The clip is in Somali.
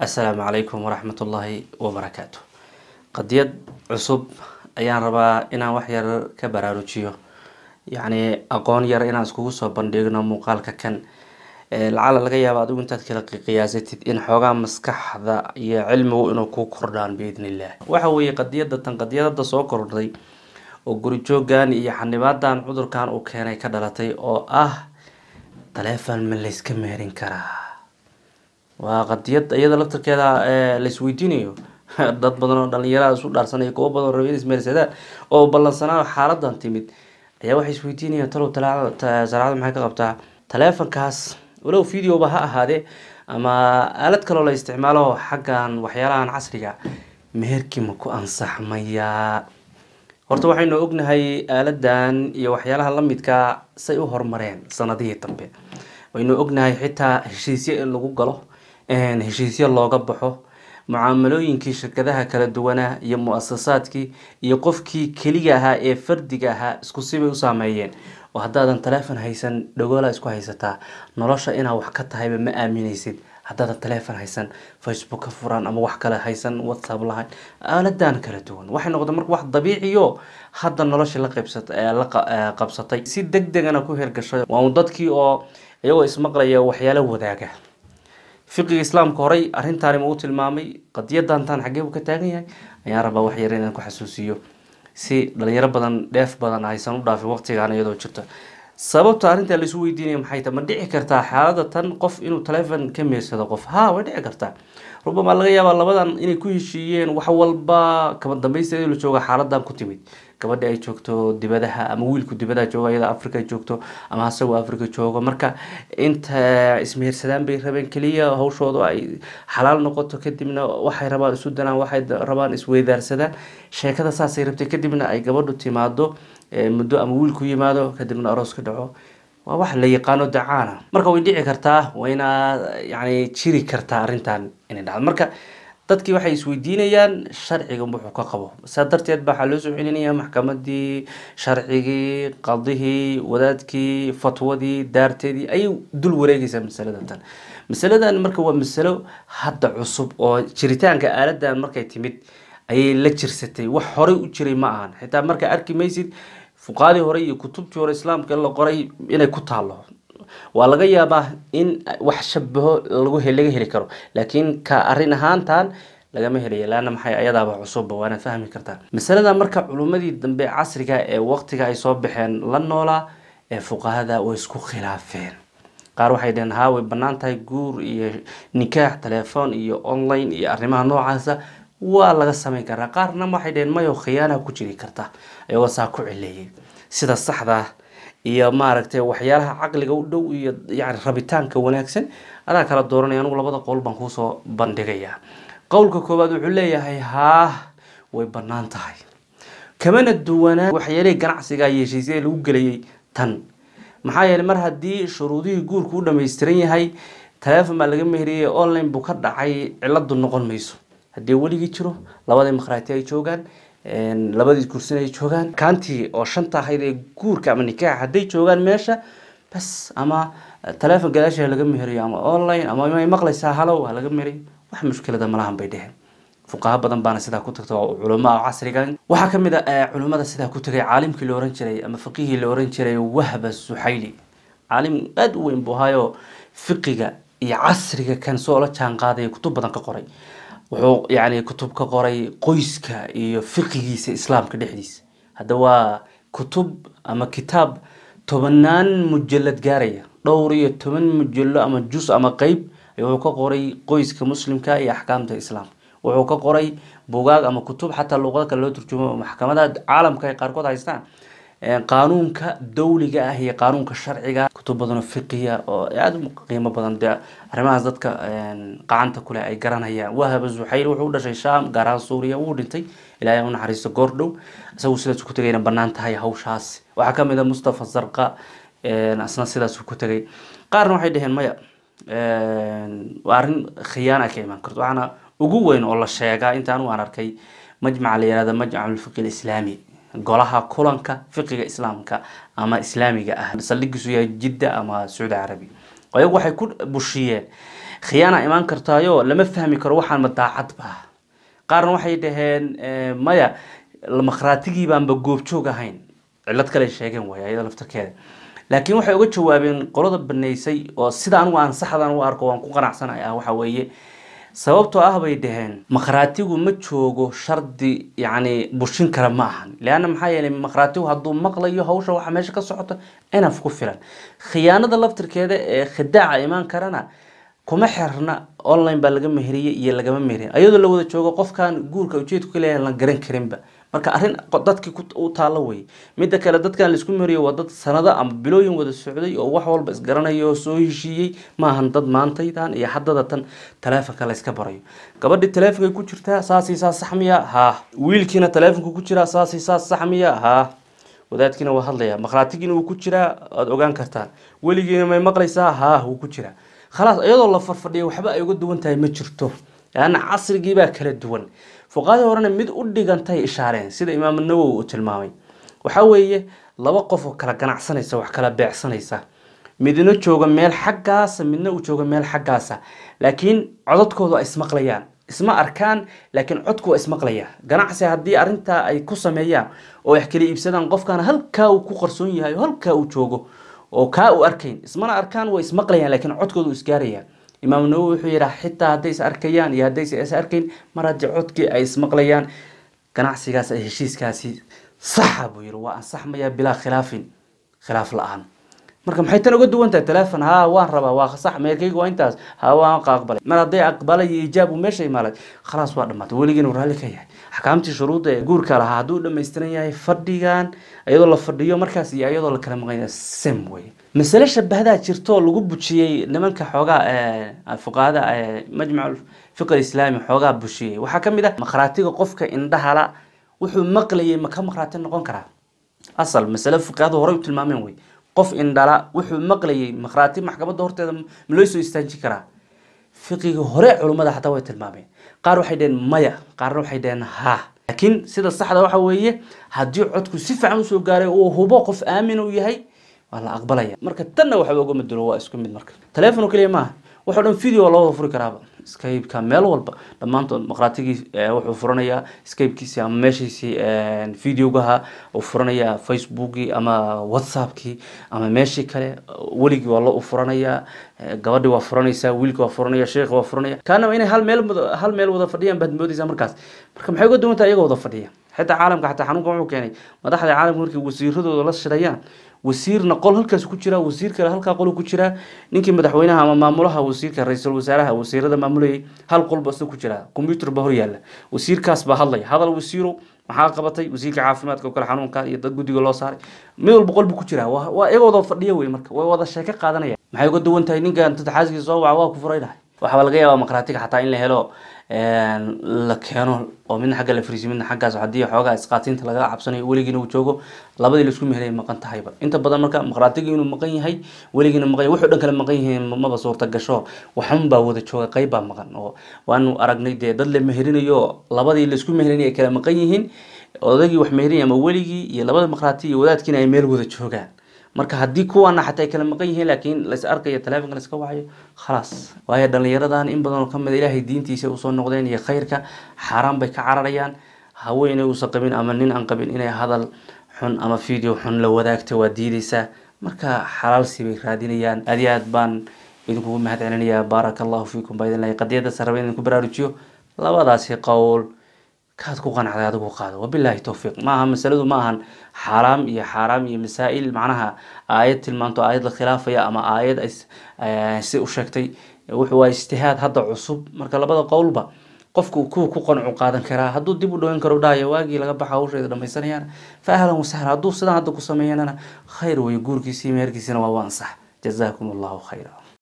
assalaamu calaykum waraxmat ullaahi wabarakaatu qadiyad cusub ayaan rabaa inaan wax yar ka baraarujiyo yacni aqoon yar inaan iskugu soo bandhigno muuqaalka kan lacala laga yaaba adigu intaad kala qiyaasatid in xoogaa maskaxda iyo cilmigu inuu ku kordhaan biidn illah waxa weeye qadiyada tan qadiyadada soo kordhay oo guri joogan iyo xanibaadan cudurkan uu keenay ka dhalatay oo ah taleefon ma layska meerin karaa waa qadiyad iyada laftarkeeda laisweydiinayo dad badan oo dhalinyarada isu dhaarsanaya kuwo badan oo rabin ismeersadaan oo ballansanaa xaaladan timid ayaa waxay isweydiinayaan talow salaacada maxay ka qabtaa taleefonkaas walow videoba ha ahaadee ama aalad kaloo la isticmaalo xaggan waxyaalahan casriga meherkii ma ku ansaxmayaa horta waxaynu ognahay aaladan iyo waxyaalaha lamidkaa say u horumareen sanadihii dambe waynu ognahay xitaa heshiisyo in lagu galo heshiisyo looga baxo mucaamalooyinkii shirkadaha kala duwanaa iyo mu-asasaadkii iyo qofkii keliga ahaa ee fardiga ahaa isku sibay u saameeyeen oo haddaadan taleefon haysan dhagoola isku haysataa nolosha inaa wax ka tahayba ma aaminaysid haddaadan taleefon haysan facebook ka furan ama wax kale haysan whatsapp lahayn aaladan kala duwan waxay noqdeen marka wax dabiiciyo hadda noloshii la qaybsat la qabsatay si deg degana ku hergashay waa un dadkii oo iyagoo ismaqlaya waxyaalo wadaaga fiqiga islaamka horey arrintaani ma u tilmaamay qadiyadantan xaggee buu ka taagan yahay ayaan rabaa wax yar inaan ku xasuusiyo si dhalinyaro badan dheef badan aysan u dhaafin waqtigaan iyadoo jirto sababta arrintaa laisu weydiinaya maxay tahay ma dhici kartaa xaalada tan qof inuu taleefon ka meersado qof ha way dhici kartaa rubama laga yaabaa labadan inay ku heshiiyeen wax walba kaba dambaysteeda la jooga xaaladan ku timid gabadha ay joogto dibadaha ama wiilku dibadaha joogo iyada africa joogto ama asagoo africa joogo marka inta ismehersadaan bay rabeen keliya hawshooda ay xalaal noqoto kadibna waxay rabaan isu danaan waxay rabaan isweydaarsadaan sheekada saasay rabtay kadibna ay gabadhu timaado muddo ama wiilku yimaado kadibna aroos ka dhaco waa wax la yaqaano dacaana marka way dhici kartaa wayna yani jiri kartaa arrintan inay dhacdo marka dadkii waxay isweydiinayaan sharciga wuxuu ka qabo saa darteed ba waxaa loo soo celinaya maxkamadii sharcigii qadihii wadaadkii fatwadii daarteedii ayay dul wareegaysaa masalada tan masaladan marka waa masalo hadda cusub oo jiritaanka aaladan markay timid ayay la jirsatay wax horey u jiray ma ahan xitaa markaa arki maysid fuqaadii hore iyo kutubtii hore islaamka la qoray inay ku taalo waa laga yaabaa in wax shabaho lagu laga heli karo laakiin ka arrin ahaantan lagama helayo laana maxay ayadaaba cusubba waanaad fahmi kartaa masalada marka culimmadii dambe casriga ee waqtiga ay soo baxeen la noolaa ee fuqahada way isku khilaafeen qaar waxay dhaheen haa way bannaan tahay guur iyo nikaax telefoon iyo online iyo arrimaha noocaasa waa laga samayn karaa qaarna waxay dhaheen mayo khiyaana ku jiri karta iyagoo saa ku cileeyay sida saxda iyo maaragtay waxyaalaha caqliga u dhow iyo yani rabitaanka wanaagsan adaa kala dooranaya anugu labada qowl baan kuusoo bandhigayaa qowlka koowaad wuxuu leeyahay haa way bannaan tahay kamana duwanaa waxyaalihii ganacsiga iyo heshiisyada lagu gelayay tan maxaa yeeley mar haddii shuruudihii guurku u dhamaystiran yahay taleefon baa laga meheriyay online buu ka dhacay ciladu noqon mayso haddii weligii jiro labadii makhraati ay joogaan labadii kursin ay joogaan kaantii oo shanta ahayd ee guurka ama nikaaxa hadday joogaan meesha bas ama taleefon gadaasha laga meheriyo ama online ama may maqlaysaa halow ha laga meheriyo wax mushkilada malahan bay dheheen fuqaha badan baana sidaa ku tagta oo culamo casrigan waxaa kamid a culimada sidaa ku tagay caalimkii la oran jiray ama fiqihii la oran jiray wahba suxayli caalim aada u weyn buu ahaayo fiqiga iyo casriga kan soo la jaan qaadaya kutub badan ka qoray wuxuu yani kutub ka qoray qoyska iyo fiqigiisa islaamka dhexdiisa hadda waa kutub ama kitaab tobanaan mujalad gaaraya dhowr iyo toban mujallo ama jus ama qeyb wuxuu ka qoray qoyska muslimka iyo axkaamta islaamka wuxuu ka qoray bugaag ama kutub xataa luuqado kale loo turjumo maxkamadaha caalamka ay qaarkood haystaan qaanuunka dawliga ah iyo qaanuunka sharciga kutub badanoo fiqiya oo aada u qiimo badan dee arrimahaas dadka qacanta kule ay garanayaan wahaba zuxayl wuxuu u dhashay sham gaar ahaan suuriya wuu dhintay ilaahay u naxariisto goor dhow isagu sidaas ku tegayna bannaan tahay hawshaas waxaa kamid a mustafa zarqa asna sidaas ku tegay qaarna waxay dhaheen maya waa arrin khiyaana ka imaan karto waxaana ugu weyn oo la sheegaa inta anigu aan arkay majmaca la yihahda majmac alfiqi alislaami golaha kulanka fiqiga islaamka ama islaamiga ah saldhigiisu yahay jidda ama sacuudi carabi ayagu waxay ku bushiyeen khiyaana imaan kartaayo lama fahmi karo waxaan ma daacad ba qaarna waxay dhaheen maya makhraatigii baanba goobjoog ahayn cillad kale sheegeen waay ayada laftarkeeda laakiin waxay uga jawaabeen qolada baneysay oo sida anigu aan saxdan u arko waan ku qanacsanay ah waxa weeye sababtoo ah bay dhaheen makhraatigu ma joogo shardi yacni bushin kara ma ahan leanna maxaa yeelay makhraatigu hadduu maqlayo hawsha waxa meesha ka socota inaf ku filan khiyaanada laftirkeeda ee khidaaca imaan karana kuma xirna online baa laga meheriyey iyo lagama meherin ayadoo la wada joogo qofkan guurka ujeedku ka leeyahay lan garan karinba marka arrin dadkii u taalo wey midda kale dadkan laisku meheriyo waa dad sanado ama bilooyin wada socday oo wax walba isgaranayo oo soo heshiiyey maahan dad maantaydan iyo haddada tan taleefonka layska barayo gabadhii taleefonkay ku jirtaa saasii saas sax miya haa wiilkiina taleefonka ku jiraa saasii saas sax miya haa wadaadkiina waa hadlaya makhaatigiina wuu ku jiraa waad ogaan kartaan weligiina may maqlaysaa haa wuu ku jiraa khalaas iyadoo la farfadhiya waxba ay uga duwan tahay ma jirto laanna casrigiibaa kala duwan fuqaadii horena mid u dhigantay ishaareen sida imaam nawowi uu tilmaamay waxaa weeye laba qof oo kala ganacsanaysa wax kala beecsanaysa midna jooga meel xaggaasa midna uu jooga meel xaggaasa laakiin codadkoodu ay ismaqlayaan isma arkaan laakiin codku waa ismaqlayaa ganacsi haddii arrintaa ay ku sameeyaan oo wax kala iibsadaan qofkana halkaa uu ku qarsoon yahay oo halkaa uu joogo oo kaa u arkayn ismana arkaan way ismaqlayaan laakiin codkoodu isgaaraya imaam nawowi wuxuu yidhaha xitaa hadday is arkayaan iyo haddaysa is arkayn mar haddii codkii ay ismaqlayaan ganacsigaas ay heshiiskaasi saxa buu yihi waa ansaxmaya bilaa khilaafin khilaaf la-aan marka maxay tan uga duwan tahay telefon haa waan rabaa waa sax meerkayga waa intaas haa waan ka aqbalay mar hadday aqbalay iyo ijaab uu meesha imaalay khalaas waa dhamaatay weligiina raalli ka yahay axkaamtii shuruudda ee guurka lahaa hadduu dhammaystiran yahay fadhigan iyadoo la fadhiyo markaas iyo iyadoo la kala maqanya sem wey masale shabahdaa jirto lagu bujiyey nimanka xoogaa fuqahada majmac fiqh islaami xoogaa bushiyey waxaa ka mid ah makhraatiga qofka indhahala wuxuu maqlayay ma ka makhraati noqon karaa asal masale fuqahadu horey u tilmaameen wey qof indhala wuxuu maqlayay makhraati maxkamadda horteeda ma loo soo istaajin karaa fiqiga hore culummada xataa way tilmaameen qaar waxay dhaheen maya qaarna waxay dhaheen ha laakiin sida saxda waxa weeye haddii codku si fiican usoo gaaray uu hubo qof aamin uu yahay waa la aqbalaya marka tanna waxba uga madulo waa isku mid marka telefono keliya maaha waxoo dhan video loo wada furi karaaba skypeka meel walba dhammaantood maqraatigii wuxuu furanayaa skypekiisii ama meeshiisii videogaha uu furanayaa facebookii ama whatsappkii ama meeshii kale weligii waa loo furanayaa gabadhi waa furanaysaa wiilki waa furanaya sheekhi waa furanaya kaanaba inay hal meel hal meel wada fadhiyaan baad moodaysaa markaas marka maxay uga duwan tahay iyagoo wada fadhiya xitaa caalamka xataa xanuunka wuxuu keenay madaxda caalamka markay wasiiradooda la shirayaan wasiirna qol halkaas ku jiraa wasiir kale halkaa qol ku jiraa ninkii madaxweynaha ama maamulaha wasiirka ra-iisul wasaaraha wasiirada maamulayay hal qolba isna ku jiraa combyuter ba hor yaalla wasiirkaas baa hadlaya hadal wasiiro maxaa qabatay wasiirka caafimaadka oo kale xanuunka iyo dad guddiga loo saaray mid walba qol buu ku jiraa waa waa iyagoo wada fadhiya wey marka way wada sheeko qaadanaya maxay uga duwan tahay ninkan dad xaaskiisa soo waca waa ku furay dhahay waxaa laga yaabaa maqraatiga xataa in la helo la keeno oo midna xagga la fariisiyo midna xaggaas haddii xoogaa isqaatiinta laga cabsanayo weligiina uu joogo labadii laisku mehelay maqan tahayba inta badan marka maqraatiga inuu maqan yahay weligiina maqan yahay wuxuu dhan kale maqan yihiin maba suurta gasho waxun baa wada jooga qayb baa maqan oo waanu aragnay dee dad la meherinayo labadii laisku mehelinay ay kala maqan yihiin odagii wax mehelinaya ama weligii iyo labada maqraati iyo wadaadkiina ay meel wada joogaan marka haddii kuwaana xataa ay kala maqan yihiin laakiin lais arkayo telefonka laiska wacayo khalaas waayo dhalinyaradan in badan oo kamid a ilaahay diintiisa usoo noqdeen iyo khayrka xaaraan bay ka cararayaan haweeney uusan qabin ama nin aan qabin inay hadal xun ama video xun la wadaagto waa diideysaa marka xalaalsi bay raadinayaan aad iyo aad baan idinkugu mahad celinayaa baaraka allahu fiikum baa idin lahay qadiyadda saraba idinku baraarujiyo labadaasi qowl kaad ku qanacday adigu qaado wabilaahi towfiiq maaha masaladu ma ahan xaaraam iyo xaaraam iyo masaa-il macnaha aayad tilmaanto aayad la khilaafaya ama aayad ay si u sheegtay wuxuu waa ijtihaad hadda cusub marka labada qowlba qofku kuwa ku qancu qaadan karaa hadduu dib u dhaweyn karo dhahaya waagii laga baxa hawsheeda dhamaysanayaan fa ahlan wasahlan hadduu sidaan hadda ku sameeyanana khayr weeye guurkiisii meherkiisina waa u ansax jazaakum allahu khayra